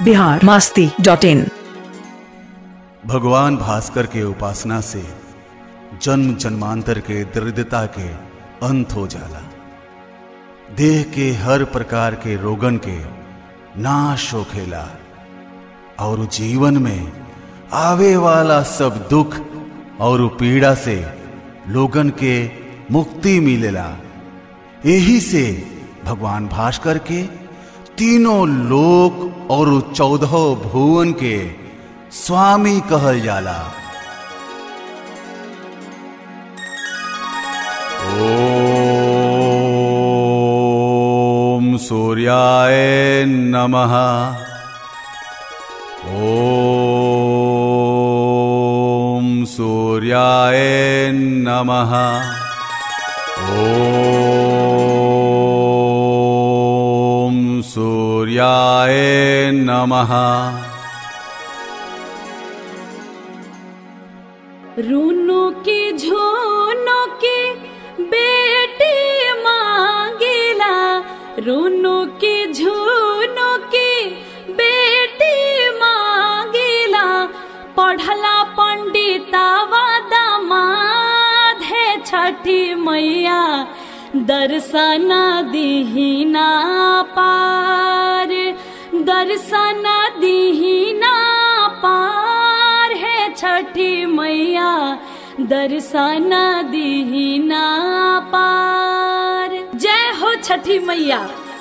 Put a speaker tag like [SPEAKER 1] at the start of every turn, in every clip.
[SPEAKER 1] Bihar Masti dot in
[SPEAKER 2] भगवान भास्कर के उपासना से जन्म जन्मांतर के दरिद्रता के अंत हो जाला देह के हर प्रकार के रोगन के नाश होखेला और जीवन में आवे वाला सब दुख और पीड़ा से लोगन के मुक्ति मिलेला यही से भगवान भास्कर के तीनों लोक और चौदह भुवन के स्वामी कहल जाला ओम सूर्याय नमः ओम सूर्याय नमः ओम सूर्याय नमः
[SPEAKER 3] रूनो की झोनो की बेटी मांगेला रूनो की झोनो की बेटी मांगेला पढ़ला पंडिता दामाद है छठी मैया दर्शन दिहिना पार दर्शन दिहिना पार है छठी मैया दर्शन दिहिना पार जय हो छठी मैया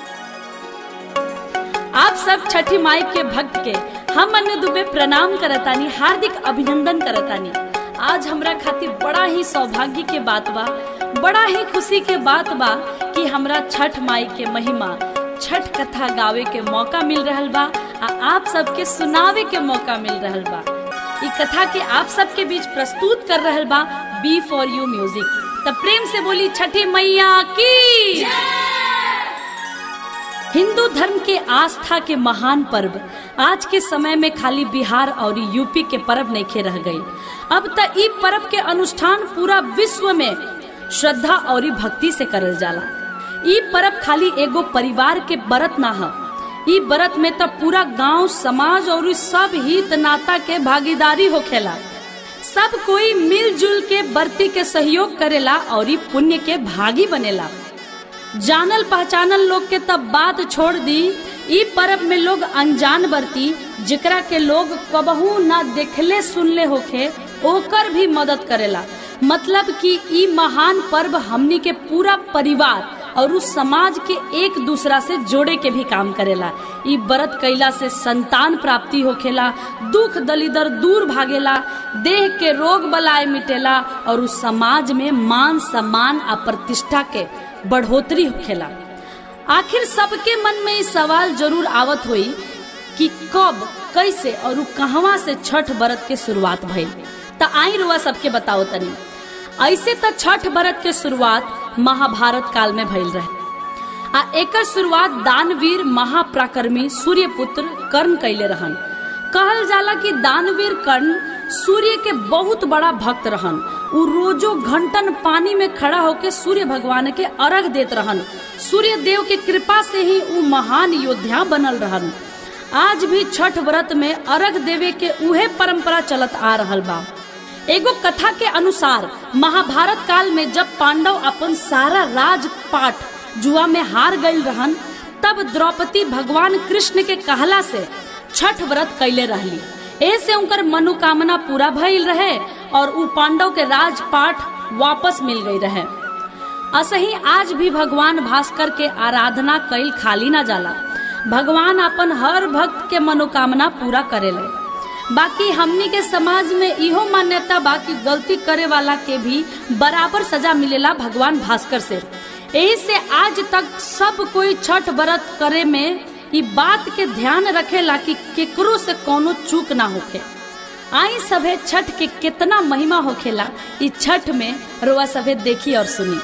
[SPEAKER 3] आप सब छठी माई के भक्त के हम अनु दुबे प्रणाम करतानी हार्दिक अभिनंदन करतानी आज हमरा खातिर बड़ा ही सौभाग्य के बात बा बड़ा ही खुशी के बात बा कि हमरा छठ माई के महिमा छठ कथा गावे के मौका मिल रहल बा आ आप सबके सुनावे के मौका मिल रहल बा ई कथा के आप सबके बीच प्रस्तुत कर रहल बा बी फॉर यू म्यूजिक तब प्रेम से बोली छठी मैया की हिंदू धर्म के आस्था के महान पर्व आज के समय में खाली बिहार और यूपी के पर्व नहीं रह गई अब तक ई पर्व के अनुष्ठान पूरा विश्व में श्रद्धा और भक्ति से करल जाला ई पर्व खाली एगो परिवार के व्रत ना ह ई व्रत में तो पूरा गांव समाज और सब हित नाता के भागीदारी होखेला सब कोई मिलजुल के बर्ती के सहयोग करेला और ई पुण्य के भागी बनेला जानल पहचानल लोग के तब बात छोड़ दी ई पर्व में लोग अनजान बरती जेकरा के लोग कबहू ना देखले सुनले होखे ओकर भी मदद करेला मतलब कि ई महान पर्व हमनी के पूरा परिवार और उस समाज के एक दूसरा से जोड़े के भी काम करेला ई व्रत कैला से संतान प्राप्ति होखेला दुख दलिदर दूर भागेला देह के रोग बलाय मिटेला और उस समाज में मान सम्मान आ प्रतिष्ठा के बढ़ोतरी होखेला आखिर सबके मन में ई सवाल जरूर आवत होई कि कब कैसे और उ कहवा से छठ व्रत के शुरुआत भइल त आई रुआ सबके बताओ तनी ऐसे त छठ व्रत के शुरुआत महाभारत काल में भइल रहे आ एकर शुरुआत दानवीर महाप्राक्रमी सूर्यपुत्र कर्ण कैले रहन कहल जाला कि दानवीर कर्ण सूर्य के बहुत बड़ा भक्त रहन उ रोजो घंटन पानी में खड़ा होके सूर्य भगवान के अर्घ देत रहन सूर्य देव के कृपा से ही उ महान योद्धा बनल रहन आज भी छठ व्रत में अर्घ देवे के उहे परंपरा चलत आ रहल बा एगो कथा के अनुसार महाभारत काल में जब पांडव अपन सारा राजपाट जुआ में हार गई रहन तब द्रौपदी भगवान कृष्ण के कहला से छठ व्रत कैले रहली ऐसे उनकर मनोकामना पूरा भइल रहे और उ पांडव के राजपाट वापस मिल गई रहे असही आज भी भगवान भास्कर के आराधना कैल खाली ना जाला भगवान अपन हर भक्त के मनोकामना पूरा करेले बाकी हमनी के समाज में इहो मान्यता बा कि गलती करे वाला के भी बराबर सजा मिलेला भगवान भास्कर से यही से आज तक सब कोई छठ व्रत करे में ई बात के ध्यान रखेला कि केकरो से कोनो चूक ना होखे आई सभे छठ के कितना महिमा होखेला ई छठ में रोआ सभे देखी और सुनी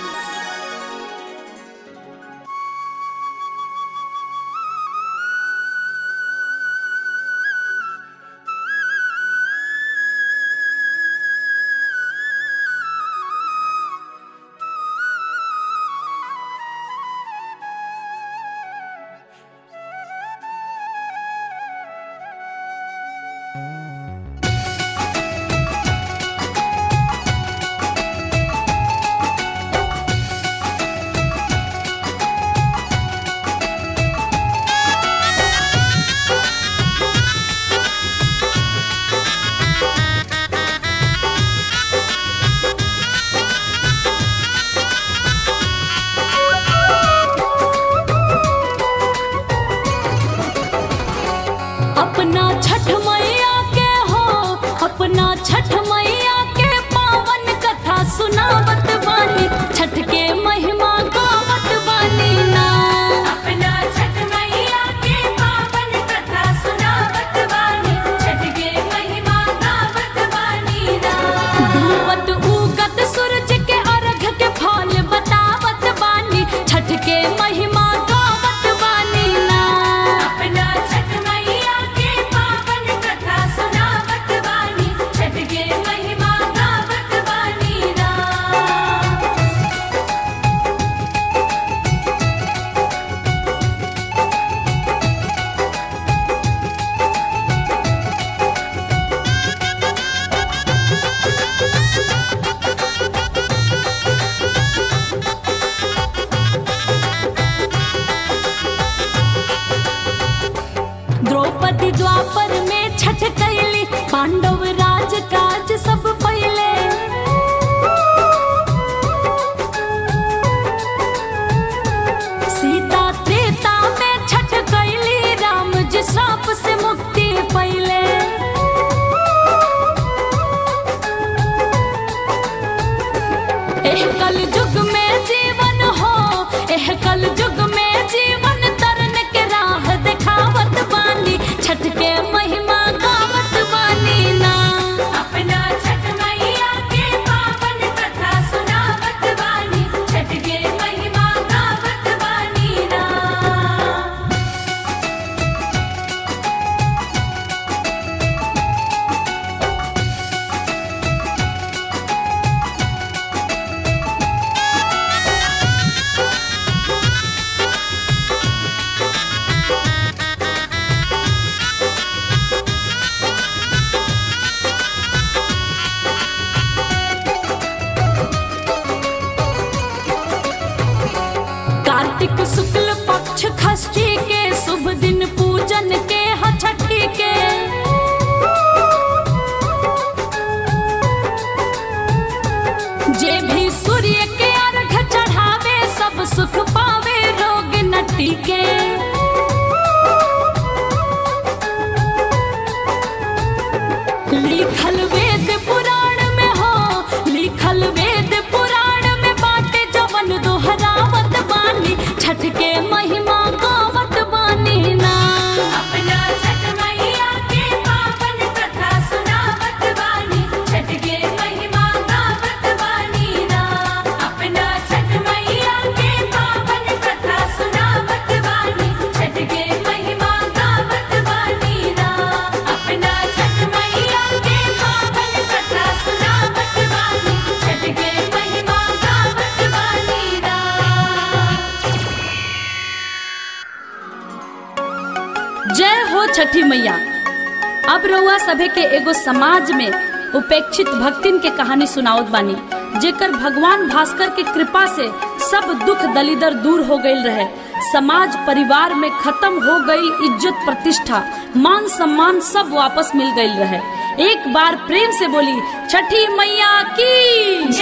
[SPEAKER 3] द्रौपदी द्वापर में छठ कैली पांडव राज काज सब पहले सीता त्रेता में छठ कैली राम जी श्राप से मुक्ति पहले एह कल युग में जीवन हो एह कल युग में जीवन तरन के राह दिखावत बानी छठ के महिमा गावत बानी ना
[SPEAKER 4] अपना छठ मैया के पावन कथा सुनावत बानी छठ के महिमा गावत बानी ना
[SPEAKER 3] कार्तिक शुक्ल पक्ष षष्ठी के शुभ दिन पूजन के ह छठी के जे भी सूर्य के अर्घ चढ़ावे सब सुख पावे रोग न टीके लिखल वेद पुराण में हो लिखल वेद पुराण में बाटे जवन दोहरावत बानी छठ के महिमा गावत बानी ना
[SPEAKER 4] अपना छठ मैया के पावन कथा सुनावत बानी छठ के महिमा गावत बानी ना अपना छठ मैया के पावन कथा सुनावत बानी छठ के महिमा गावत बानी ना अपना छठ मैया के पावन कथा सुनावत बानी छठ के महिमा गावत बानी ना
[SPEAKER 3] जय हो छठी मैया अब रउआ सभे के एगो समाज में उपेक्षित भक्तिन के कहानी सुनावत बानी जेकर भगवान भास्कर के कृपा से सब दुख दलिदर दूर हो गईल रहे समाज परिवार में खत्म हो गई इज्जत प्रतिष्ठा मान सम्मान सब वापस मिल गईल रहे एक बार प्रेम से बोली छठी मैया की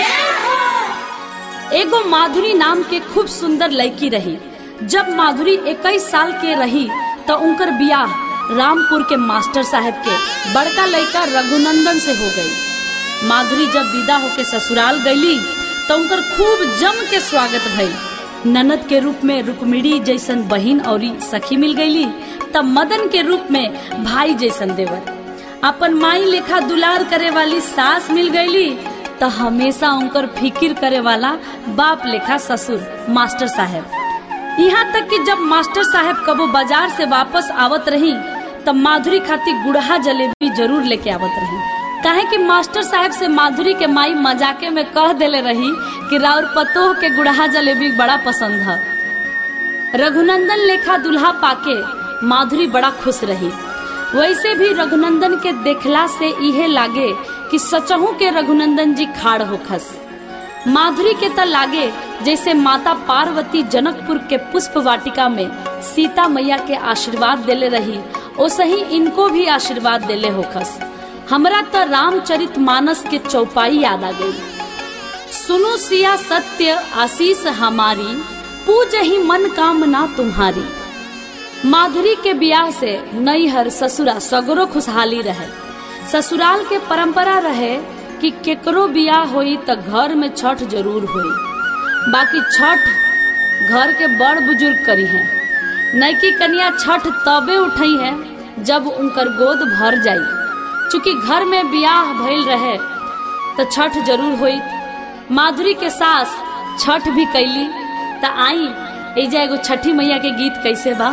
[SPEAKER 3] एगो माधुरी नाम के खूब सुंदर लड़की रही जब माधुरी 21 साल के रही तो उनकर बियाह रामपुर के मास्टर साहब के बड़का लड़का रघुनंदन से हो गई माधुरी जब विदा होके ससुराल गईली तो उनकर खूब जम के स्वागत भइल ननद के रूप में रुक्मिणी जैसन बहिन और सखी मिल गईली तब मदन के रूप में भाई जैसन देवर अपन माई लेखा दुलार करे वाली सास मिल गईली तो हमेशा उनकर फिकिर करे वाला बाप लेखा ससुर मास्टर साहब यहाँ तक कि जब मास्टर साहब कबो बाजार से वापस आवत रही तब माधुरी खातिर गुड़हा जलेबी जरूर लेके आवत रही काहे कि मास्टर साहब से माधुरी के माई मजाके में कह देले रही कि राउर पतोह के गुड़हा जलेबी बड़ा पसंद है रघुनंदन लेखा दुल्हा पाके माधुरी बड़ा खुश रही वैसे भी रघुनंदन के देखला से इहे लागे कि सचहू के रघुनंदन जी खाड़ होखस माधुरी के त लागे जैसे माता पार्वती जनकपुर के पुष्प वाटिका में सीता मैया के आशीर्वाद देले रही ओसे ही इनको भी आशीर्वाद देले होखस हमरा त रामचरित मानस के चौपाई याद आ गई सुनो सिया सत्य आशीष हमारी पूज ही मन कामना तुम्हारी माधुरी के ब्याह से नैहर ससुरा सगरो खुशहाली रहे ससुराल के परंपरा रहे कि केकरो बियाह होई त घर में छठ जरूर होई बाकी छठ घर के बड़ बुजुर्ग करी है नैकी कन्या छठ तबे उठई है जब उनकर गोद भर जाई चूंकि घर में बियाह भइल रहे तो छठ जरूर होई माधुरी के सास छठ भी कैली त आई एजा एगो छठी मैया के गीत कैसे बा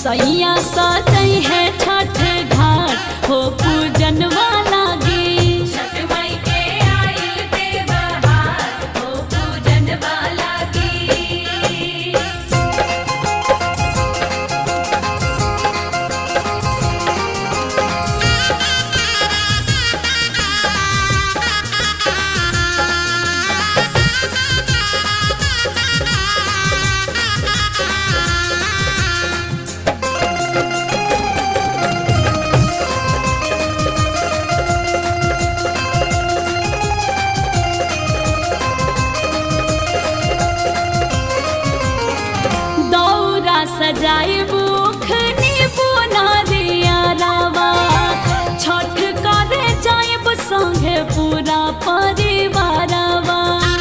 [SPEAKER 3] सैया सजई है छठ घाट हो पूजन वाला गे
[SPEAKER 4] छठ माई के आइल ते बहार हो पूजन वाला की
[SPEAKER 3] दौरा सजाए बुखनी बुना दिया रावा छठ करे जाएब संगे पूरा परिवारवा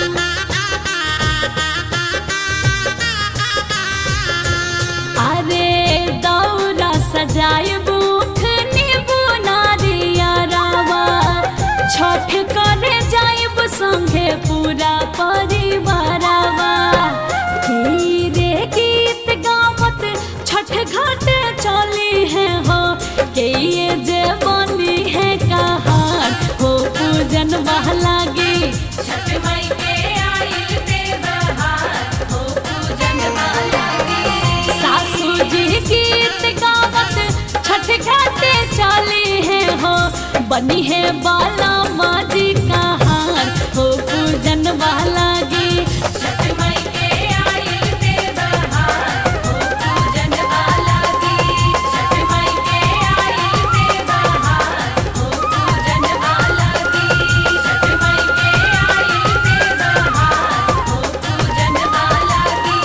[SPEAKER 3] अरे दौरा सजाए बुखनी बुना दिया रावा छठ करे जाएब संगे पूरा परिवारवा धीरे गीत गावत छठ घाट चली है हो के ये जे बनी है कहार हो पूजन बहला गे
[SPEAKER 4] छठ माई के आइल ते बहार हो पूजन वाला की
[SPEAKER 3] सासू जी गीत गावत छठ घाटे चली है हो बनी है बाला माजी कहार हो पूजन वाला गे
[SPEAKER 4] छठ माई के आइल ते बहार हो पूजन वाला की छठ माई के आइल ते बहार हो पूजन वाला की छठ माई के आइल ते बहार हो पूजन वाला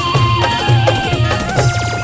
[SPEAKER 4] की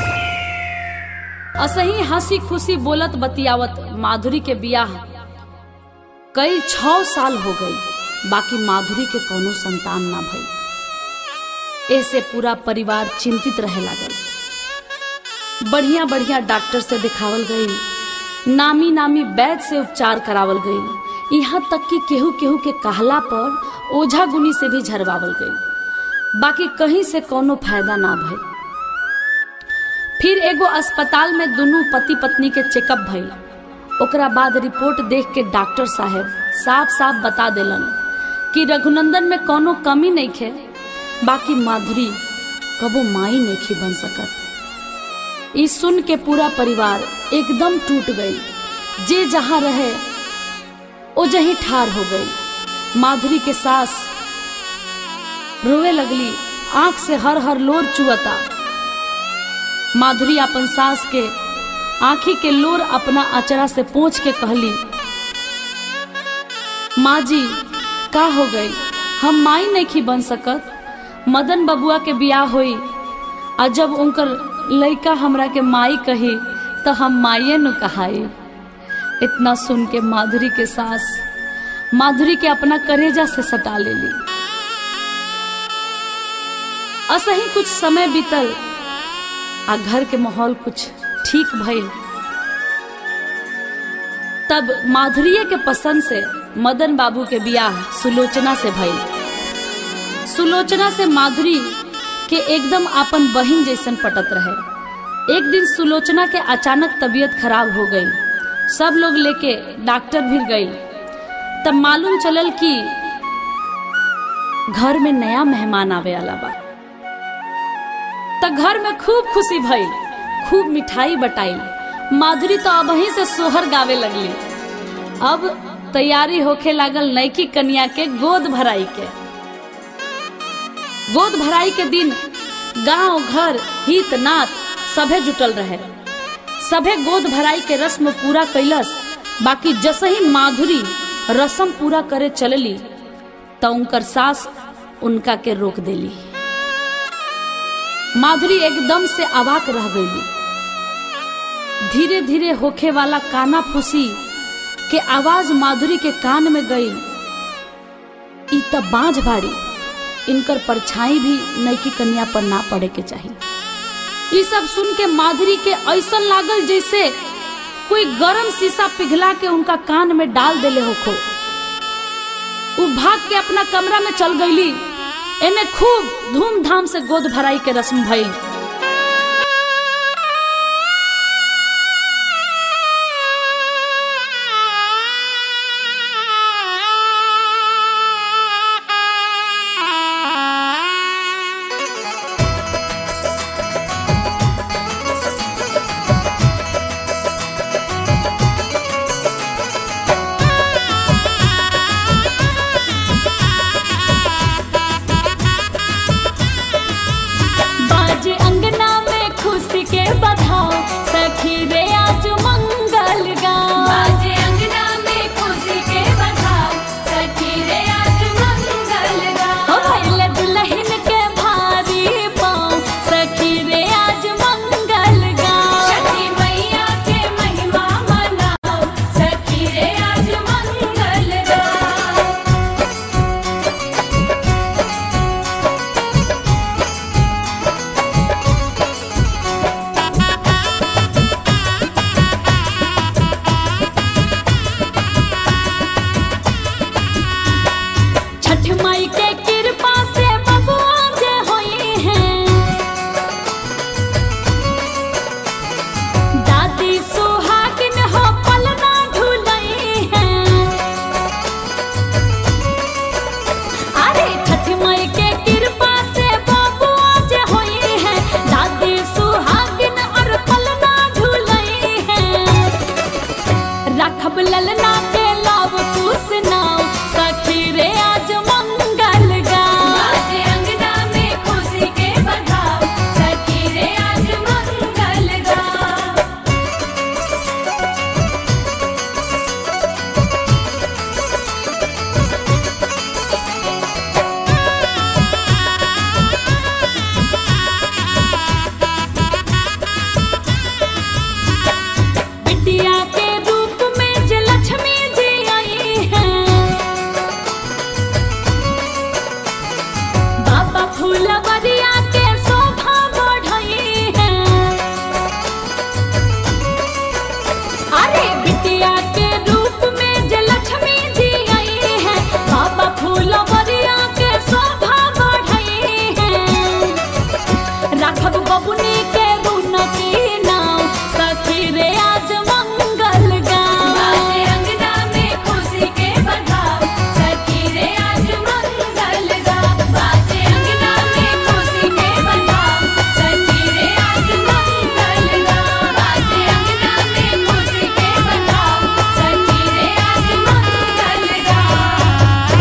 [SPEAKER 3] असही हंसी खुशी बोलत बतियावत माधुरी के बियाह कई छह साल हो गई बाकी माधुरी के कोनो संतान ना भई ऐसे पूरा परिवार चिंतित रहे लागल बढ़िया बढ़िया डॉक्टर से दिखावल गई नामी नामी वैद्य से उपचार करावल गई यहाँ तक कि केहू केहू के कहला पर ओझा गुनी से भी झरवावल गई बाकी कहीं से कोनो फायदा ना भई फिर एगो अस्पताल में दुनू पति पत्नी के चेकअप भइल ओकरा बाद रिपोर्ट देख के डॉक्टर साहब साफ साफ बता देलन कि रघुनंदन में कोनो कमी नहीं खे बाकी माधुरी कबो माई नहीं बन सकत ई सुन के पूरा परिवार एकदम टूट गई जे जहाँ रहे ओ जही ठार हो गई माधुरी के सास रोवे लगली आंख से हर हर लोर चुअता माधुरी अपन सास के आंखी के लोर अपना अचरा से पोंछ के कहली माँ जी का हो गई हम माई नहीं बन सकत मदन बबुआ के बियाह होई आ जब उनकर लड़का हमरा के माई कही तो हम माइये न कहाई इतना सुन के माधुरी के सास माधुरी के अपना करेजा से सटा लेली असही कुछ समय बीतल आ घर के माहौल कुछ ठीक भइल तब माधुर्य के पसंद से मदन बाबू के बियाह सुलोचना से भइल सुलोचना से माधुरी के एकदम आपन बहिन जैसन पटत रहे एक दिन सुलोचना के अचानक तबीयत खराब हो गई सब लोग लेके डॉक्टर भी गई तब मालूम चलल कि घर में नया मेहमान आवे वाला बा त घर में खूब खुशी भइल खूब मिठाई बटाई माधुरी तो अब ही से सोहर गावे लगली अब तैयारी होखे लागल नैकी कन्या के गोद भराई के गोद भराई के दिन गांव घर हित नात सभे जुटल रहे सभे गोद भराई के रस्म पूरा कैलस बाकी जसही माधुरी रस्म पूरा करे चलली त उनकर सास उनका के रोक देली माधुरी एकदम से अवाक रह गई धीरे धीरे होखे वाला काना फूसी के आवाज माधुरी के कान में गई ई त बांझ बाड़ी इनकर परछाई भी नैकी कन्या पर ना पड़े के चाहिए ई सब सुन के माधुरी के ऐसन लागल जैसे कोई गरम शीशा पिघला के उनका कान में डाल देले होखो उ भाग के अपना कमरा में चल गईली एने खूब धूमधाम से गोद भराई के रस्म भइल बधाओ सखी रे आज मंगल गाओ
[SPEAKER 4] बाजे अंगना में खुशी के बधाओ सखी रे आज मंगल
[SPEAKER 3] हो
[SPEAKER 4] गाओ
[SPEAKER 3] भइल दुल्हन के भारी पाँव सखी रे आज मंगल गाओ
[SPEAKER 4] छठी मैया के महिमा मनाओ सखी रे आज मंगल गाओ
[SPEAKER 3] छठ माई के कृपा से बबुआ जे होई हैं दादी सुहागिन हो पलना ढुलई हैं अरे छठ माई के कृपा से बबुआ जे होई हैं दादी सुहागिन और पलना ढुलई हैं रखब ललना के लाव कुस नाव सखी रे आज मंगल गाओ
[SPEAKER 4] बाजे अंगना में खुशी के बधाओ सखी रे आज मंगल गाओ
[SPEAKER 3] बिटिया के रूप में जे लक्ष्मी जी आई हैं बाबा फूलवरिया के शोभा बढ़ई हैं अरे बिटिया के रूप में जे लक्ष्मी जी आई हैं बाबा फूलवरिया के शोभा बढ़ई हैं राघव बबुनी के रुनकी नाव सखी रे आज मंगल गाओ
[SPEAKER 4] बाजे अंगना में खुशी के बधाओ सखी रे आज मंगल गाओ बाजे अंगना में खुशी के बधाओ सखी रे आज मंगल गाओ बाजे अंगना में खुशी के बधाओ सखी रे आज मंगल गाओ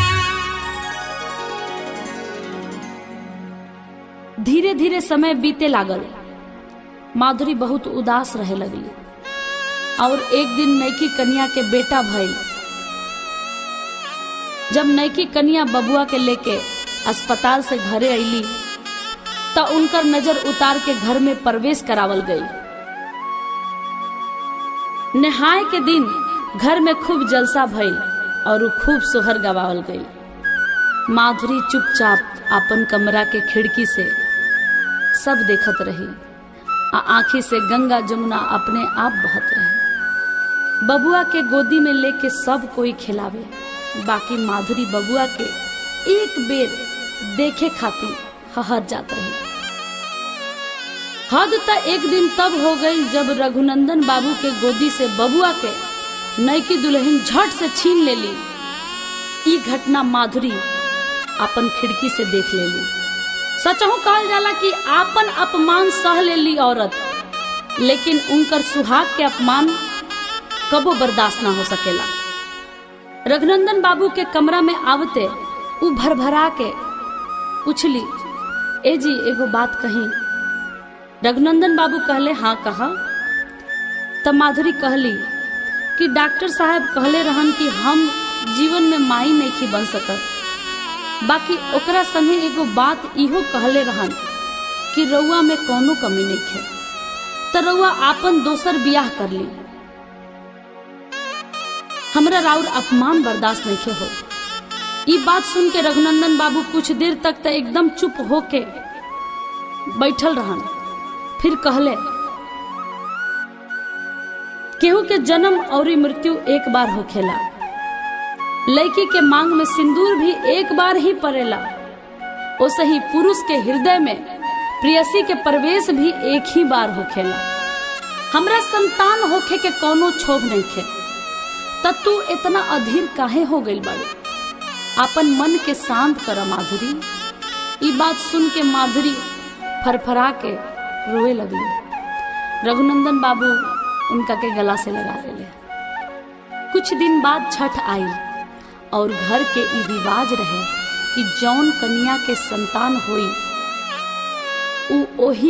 [SPEAKER 3] धीरे धीरे समय बीते लागल माधुरी बहुत उदास रहे लगली और एक दिन नैकी कन्या के बेटा भइल जब नैकी कन्या बबुआ के लेके अस्पताल से घरे अइली त उनकर नजर उतार के घर में प्रवेश करावल गई नहाय के दिन घर में खूब जलसा भइल और उ खूब सोहर गवावल गई माधुरी चुपचाप अपन कमरा के खिड़की से सब देखत रही आ आंखी से गंगा जमुना अपने आप बहत रहे बबुआ के गोदी में लेके सब कोई खिलावे बाकी माधुरी बबुआ के एक बेर देखे खातिर हहर जात रही हद त एक दिन तब हो गई जब रघुनंदन बाबू के गोदी से बबुआ के नैकी दुल्हन झट से छीन लेली ई घटना माधुरी अपन खिड़की से देख लेली सचहू कहल जाला कि आपन अपमान सह लेली औरत लेकिन उनकर सुहाग के अपमान कबो बर्दाश्त ना हो सकेला रघुनंदन बाबू के कमरा में आवते उ भरभरा के पूछली ए जी एगो बात कही रघुनंदन बाबू कहले हाँ कहा तब माधुरी कहली कि डॉक्टर साहब कहले रहन कि हम जीवन में माई नहीं बन सकत बाकी ओकरा संगे एगो बात इहो कहले रहन कि रउआ में कोनो कमी नहीं है त रउआ आपन दोसर बियाह कर ली हमरा राउर अपमान बर्दाश्त नहीं हो ई बात सुन के रघुनंदन बाबू कुछ देर तक त एकदम चुप होके बैठल रहन फिर कहले केहू के जन्म और मृत्यु एक बार होखेला लड़की के मांग में सिंदूर भी एक बार ही पड़ेला ओसे ही पुरुष के हृदय में प्रियसी के प्रवेश भी एक ही बार होखेला हमरा संतान होखे के कोनो क्षोभ नहीं खे त तू इतना अधीर काहे हो गइल बाड़ी अपन मन के शांत कर माधुरी ई बात सुन के माधुरी फरफरा के रोए लगली रघुनंदन बाबू उनका के गला से लगा ले कुछ दिन बाद छठ आई और घर के ई रिवाज रहे कि जौन कन्या के संतान होई उ ओही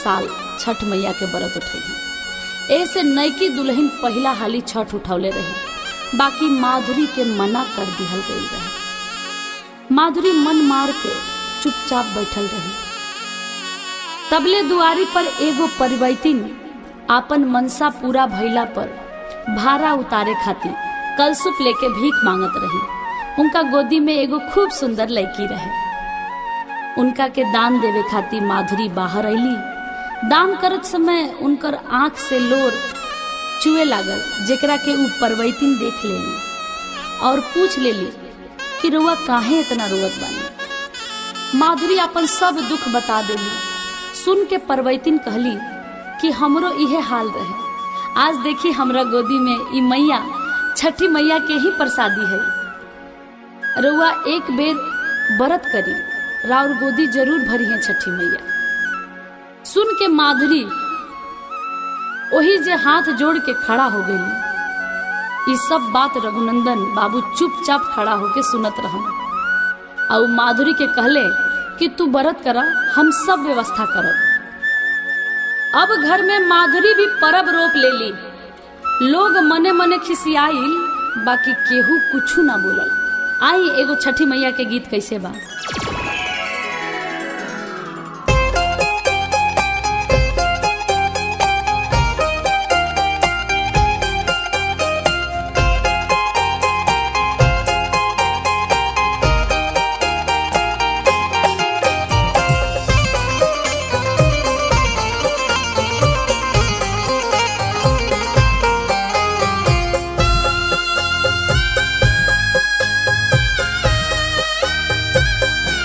[SPEAKER 3] साल छठ मैया के व्रत उठेली ऐसे नैकी दुल्हन पहला हाली छठ उठौले रही बाकी माधुरी के मना कर दिहल गई रहे माधुरी मन मार के चुपचाप बैठल रही तबले दुआरी पर एगो परिवैतिन आपन मनसा पूरा भइला पर भारा उतारे खातिर कलसुप लेके भीख मांगत रही उनका गोदी में एगो खूब सुंदर लड़की रहे उनका के दान देवे खातिर माधुरी बाहर अली दान करत समय उनकर आंख से लोर चुए लागल जेकरा के ऊ परवैतिन देख लेली और पूछ लेली कि रुआ काहे इतना रोवत बानी माधुरी अपन सब दुख बता देली सुन के परवैतिन कहली कि हमरो इहे हाल रहे आज देखी हमरा गोदी में ई मैया छठी मैया के ही प्रसादी है रुआ एक बेर व्रत करी राउर गोदी जरूर भरी है छठी मैया सुन के माधुरी वही जे हाथ जोड़ के खड़ा हो गई ये सब बात रघुनंदन बाबू चुपचाप खड़ा होके सुनत रहन और माधुरी के कहले कि तू व्रत कर हम सब व्यवस्था करब अब घर में माधुरी भी परब रोप ले ली लोग मने मने खिसियाइल बाकी केहू कुछू ना बोलल आई एगो छठी मैया के गीत कैसे बा
[SPEAKER 4] छठ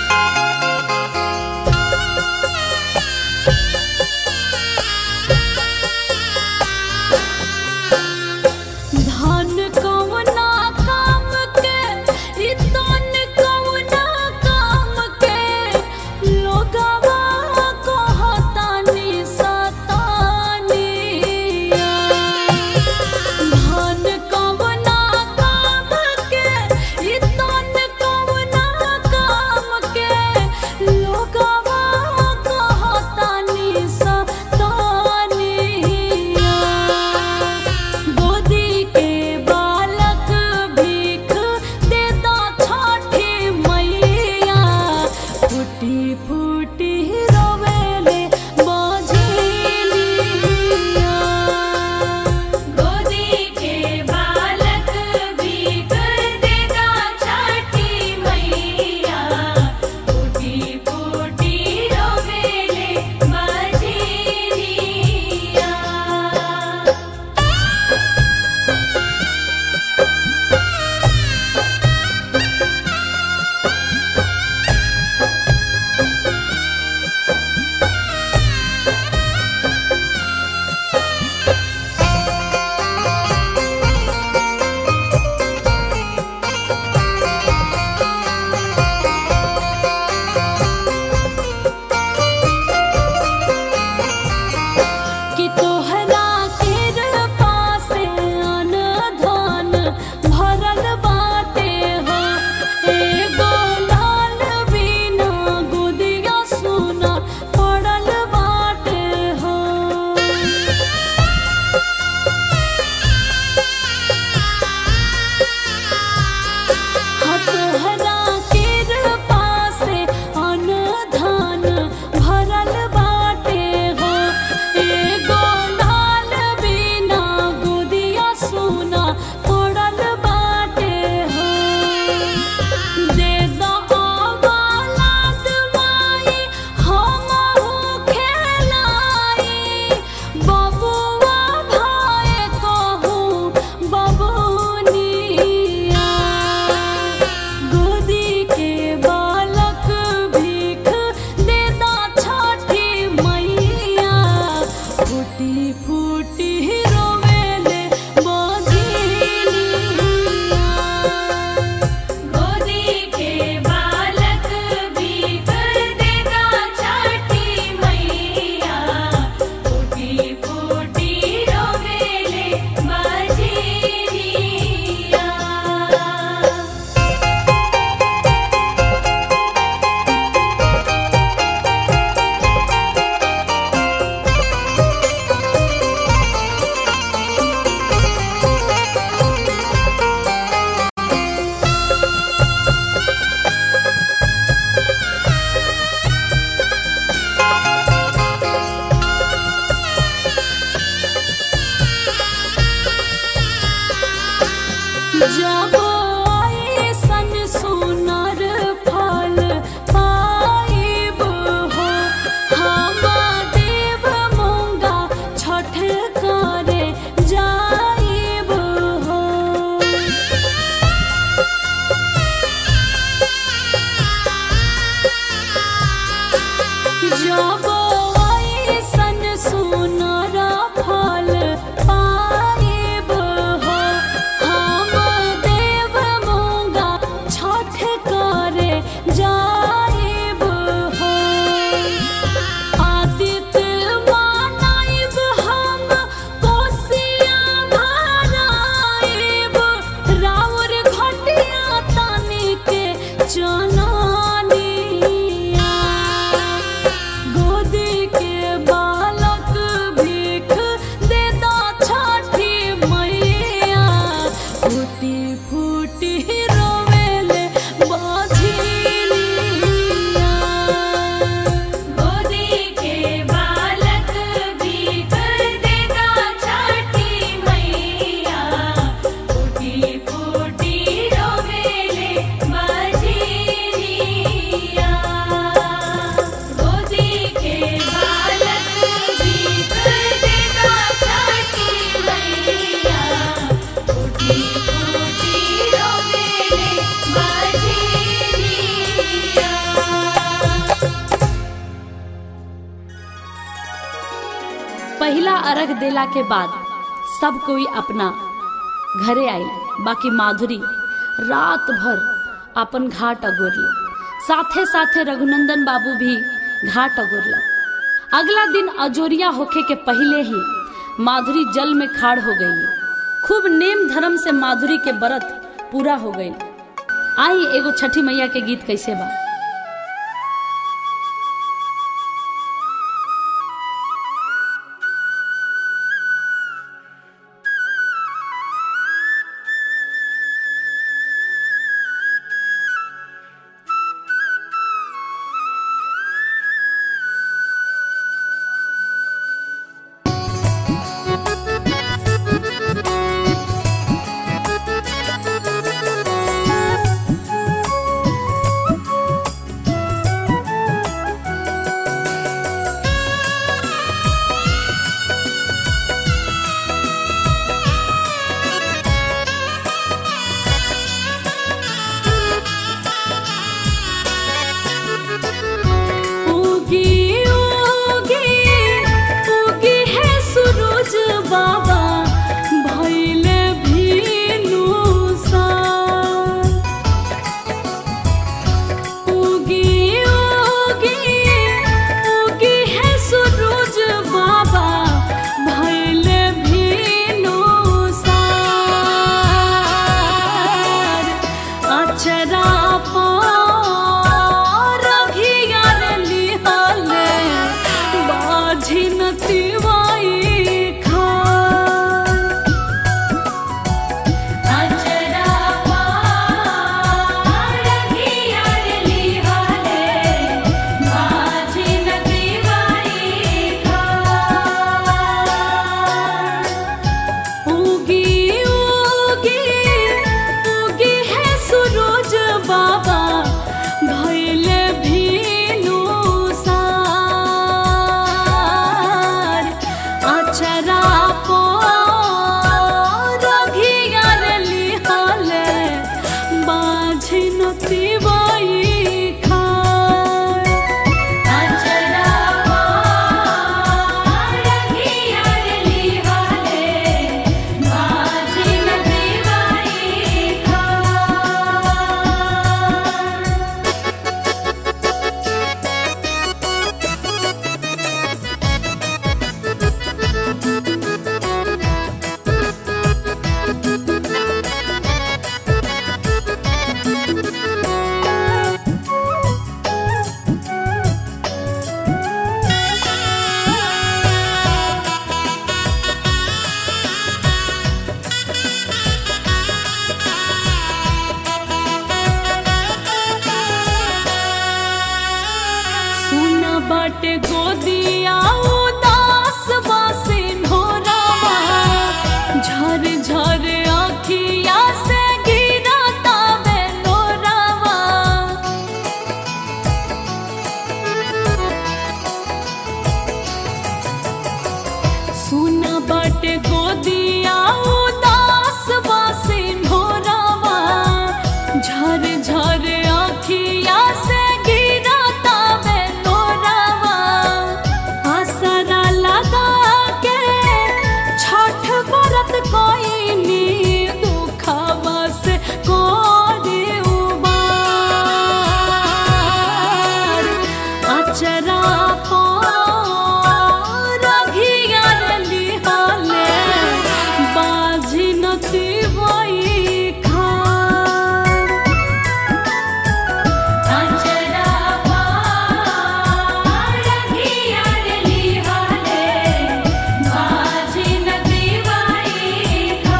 [SPEAKER 3] पहला अर्घ देला के बाद सब कोई अपना घरे आइल बाकी माधुरी रात भर अपन घाट अगोरल साथे साथे रघुनंदन बाबू भी घाट अगोरल अगला दिन अजोरिया होखे के पहले ही माधुरी जल में खाड़ हो गई खूब नेम धर्म से माधुरी के व्रत पूरा हो गई आई एगो छठी मैया के गीत कैसे बा उगी उगी उगी है सूरज बाबा भइले भीनु सा उगी उगी उगी है सूरज बाबा भइले भीनु सा अचरा पार घियार लिहाले बाझिन तिवाई खा
[SPEAKER 4] अचरा पार घियार लिहाले माझी नदीवाई खा
[SPEAKER 3] उगी उगी उगी है सूरज बाबा भइले भीनु सार अचरा पार घियार लिहाले बाझिन तिवाई खार
[SPEAKER 4] अचरा पार घियार लिहाले माझी नदीवाई खा
[SPEAKER 3] सुन बट गोदिया उदास बासे ढोरावा झर झर आखिया से गिरता बेलोरावा सुन बट गोदिया उदास बासे ढोरावा झर झर आखिया से गिरता बेलोरावा आसरा लगा के छठ व्रत कोइनी दुखवा से कोरी उबार अचरा पार घियार लिहाले बाझी नती वही खार
[SPEAKER 4] अचरा पार घियार लिहाले माझी नदीवाई खा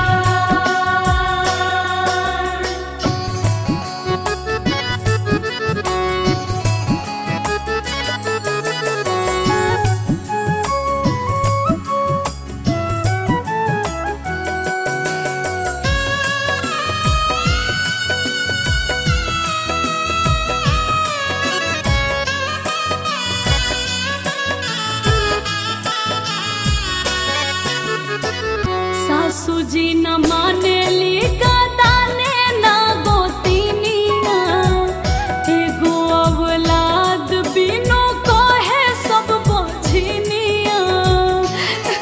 [SPEAKER 3] सासू जी न मानेली गदाने न गोतिनिया एगो औलाद बिनु कहे सब बझिनिया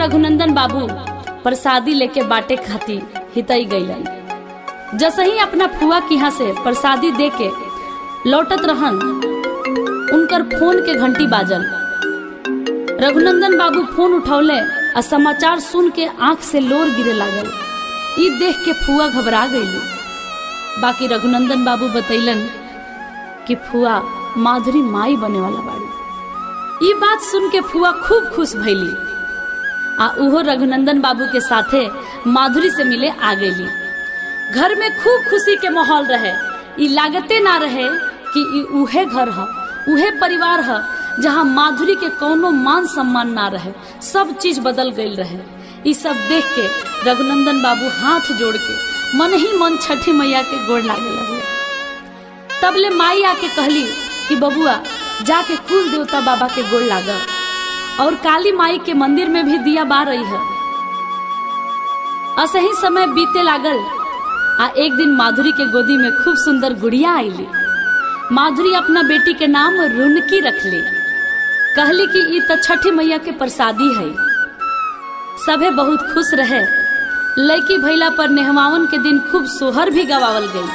[SPEAKER 3] रघुनंदन बाबू प्रसादी लेके बाटे खाती हितई गईलन जैसे ही अपना फुआ के यहाँ से प्रसादी दे के लौटत रहन उनकर फोन के घंटी बाजल रघुनंदन बाबू फोन उठौले आ समाचार सुन के आंख से लोर गिरे लागल ई देख के फुआ घबरा गईली बाकी रघुनंदन बाबू बतैलन कि फुआ माधुरी माई बने वाला बाड़ी ई बात सुन के फुआ खूब खुश भइली आ उहो रघुनंदन बाबू के साथे माधुरी से मिले आ गईली घर में खूब खुशी के माहौल रहे ई लागते ना रहे कि ई उहे घर ह उहे परिवार ह जहाँ माधुरी के कोनो मान सम्मान ना रहे सब चीज बदल गई रहे ई सब देख के रघुनंदन बाबू हाथ जोड़ के मन ही मन छठी मैया के गोड़ लागे लगले तब ले माई आके कहली कि बबुआ जाके कुल देवता बाबा के गोड़ लागा और काली माई के मंदिर में भी दिया बार रही है असही समय बीते लागल आ एक दिन माधुरी के गोदी में खूब सुंदर गुड़िया आईली माधुरी अपना बेटी के नाम रुनकी रखली कहली कि ई तो छठी मैया के प्रसादी है सभे बहुत खुश रहे लड़की भैला पर नेहवावन के दिन खूब सोहर भी गवावल गई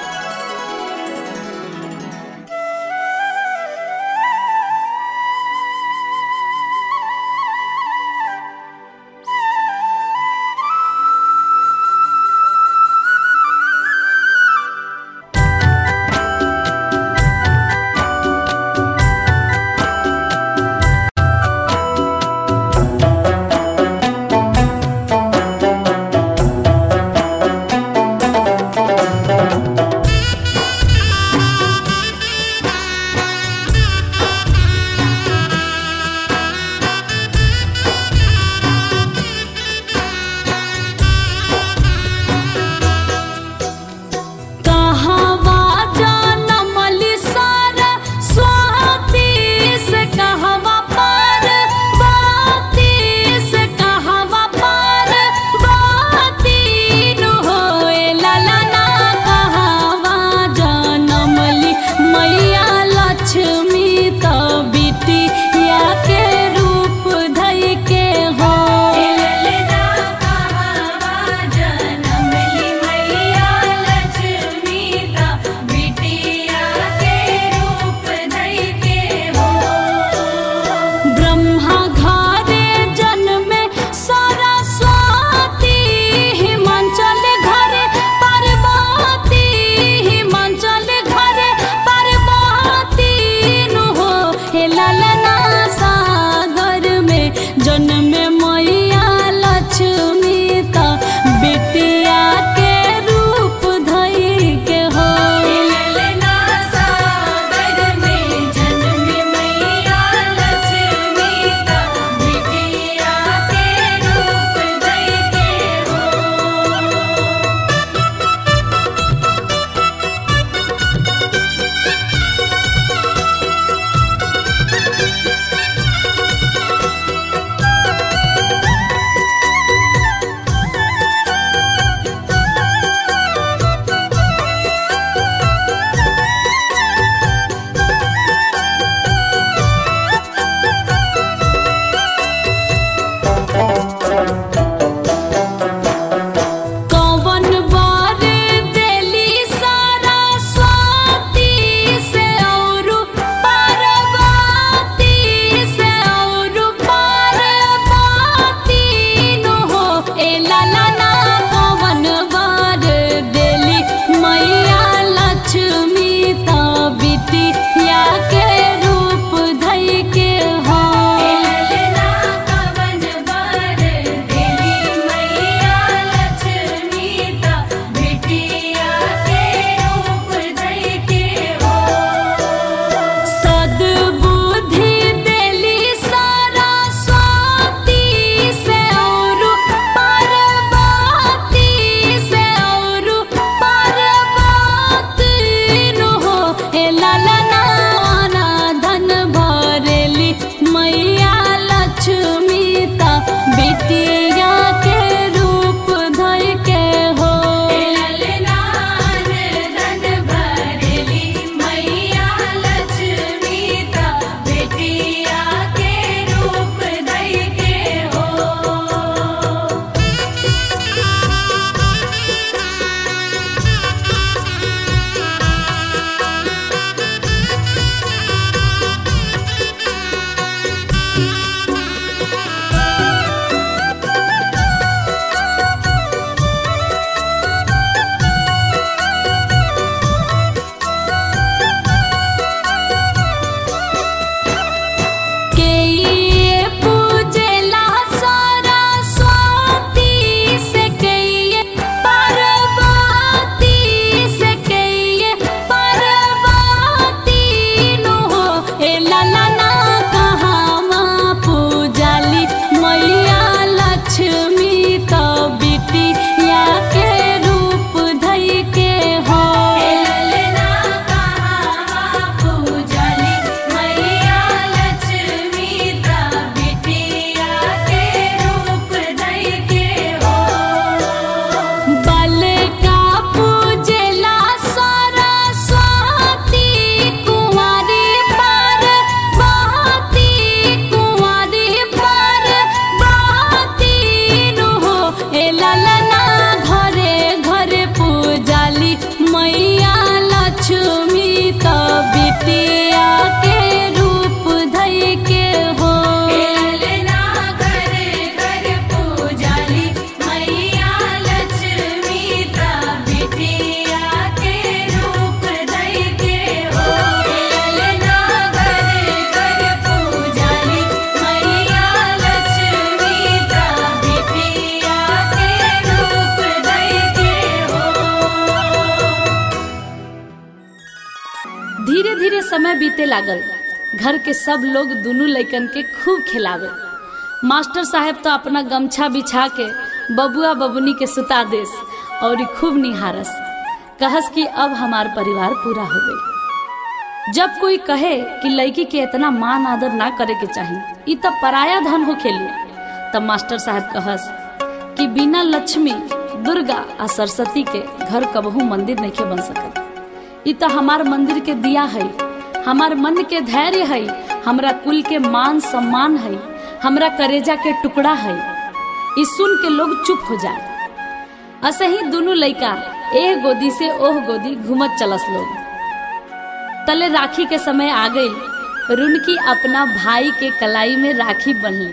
[SPEAKER 3] समय बीते लागल घर के सब लोग दोनों लइकन के खूब खिलावे मास्टर साहब तो अपना गमछा बिछा के बबुआ बबुनी के सुता देस और खूब निहारस कहस कि अब हमार परिवार पूरा हो गई जब कोई कहे कि लड़की के इतना मान आदर ना करे के चाहिए ई तब पराया धन हो खेली तब मास्टर साहब कहस कि बिना लक्ष्मी दुर्गा आ सरस्वती के घर कबहू मंदिर नहीं बन सकत ई तो हमार मंदिर के दिया है हमार मन के धैर्य है हमरा कुल के मान सम्मान है हमरा करेजा के टुकड़ा है ई सुन के लोग चुप हो जाए ऐसे ही दोनों लड़का एक गोदी से ओह गोदी घूमत चलस लोग तले राखी के समय आ गई रुनकी अपना भाई के कलाई में राखी बंधली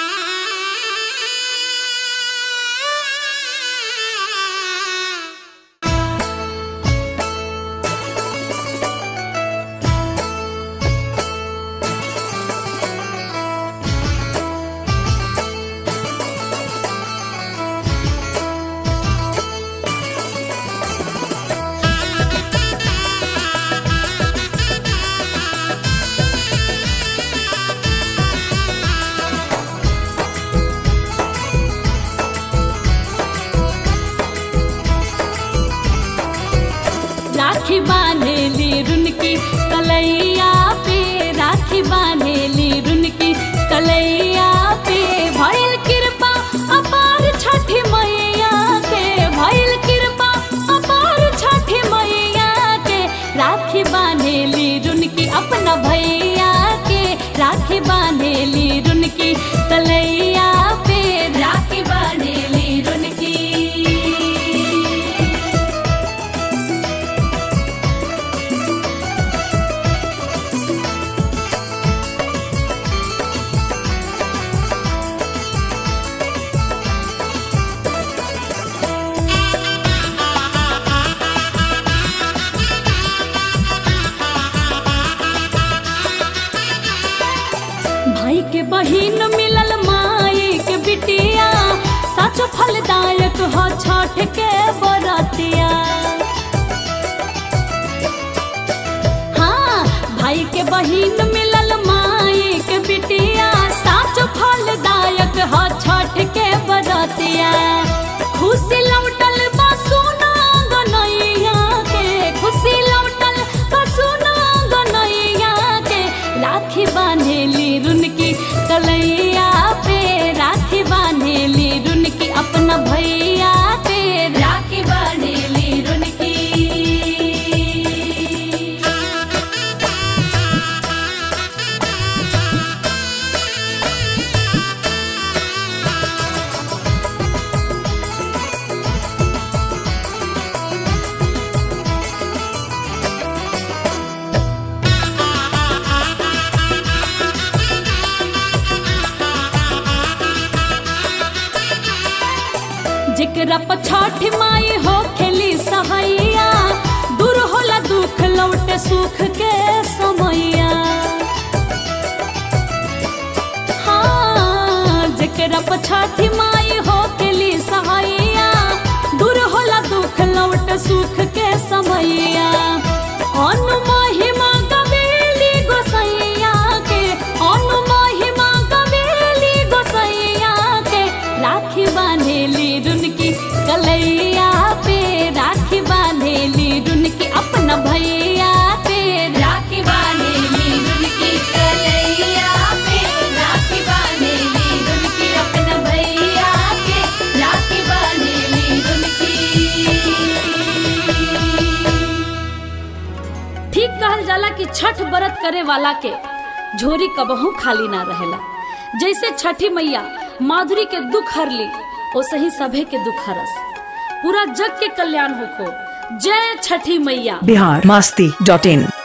[SPEAKER 3] राखी बांधेली रुनकी कलैया पे राखी बांधेली रुनकी कलैया पे भइल कृपा अपार छठी मैया के भइल कृपा अपार छठी मैया के राखी बांधेली रुनकी अपना भैया के राखी बांधेली रुनकी कलैया पे राखी बांधेली रुनकी भाई के बहिन मिलल माई के बिटिया सच फलदायक हो छठ के बरतिया हाँ भाई के बहिन मिलल माई के बिटिया सच फलदायक हो छठ के बरतिया खुशी लौटल बा सोना गनैया के खुशी लौटल बा सोना गनैया के राखी बांधेली रुनकी कलैया पे राखी बांधेली रुनकी अपना भैया पे राखी बांधेली रुनकी जेकरा पछाठ माई हो खेली सहैया दूर होला दुख लौटे सुख के समैया हाँ जेकरा पछाठी माई हो खेली सहैया दूर होला दुख लौटे सुख के समैया अनु महिमा गवेली गोसैया के अनु महिमा गवेली गोसैया के राखी बांधेली रुनकी कलैया पे राखी बांधेली रुनकी अपना भैया पे राखी बांधेली रुनकी कलैया पे राखी बांधेली रुनकी अपना भैया के राखी बांधेली रुनकी ठीक कहल जाला कि छठ व्रत करे वाला के झोरी कबहू खाली ना रहेला जैसे छठी मैया माधुरी के दुख हरली वैसे ही सभे के दुख हरस पूरा जग के कल्याण होखो जय छठी मैया
[SPEAKER 1] बिहार मास्ती डॉट इन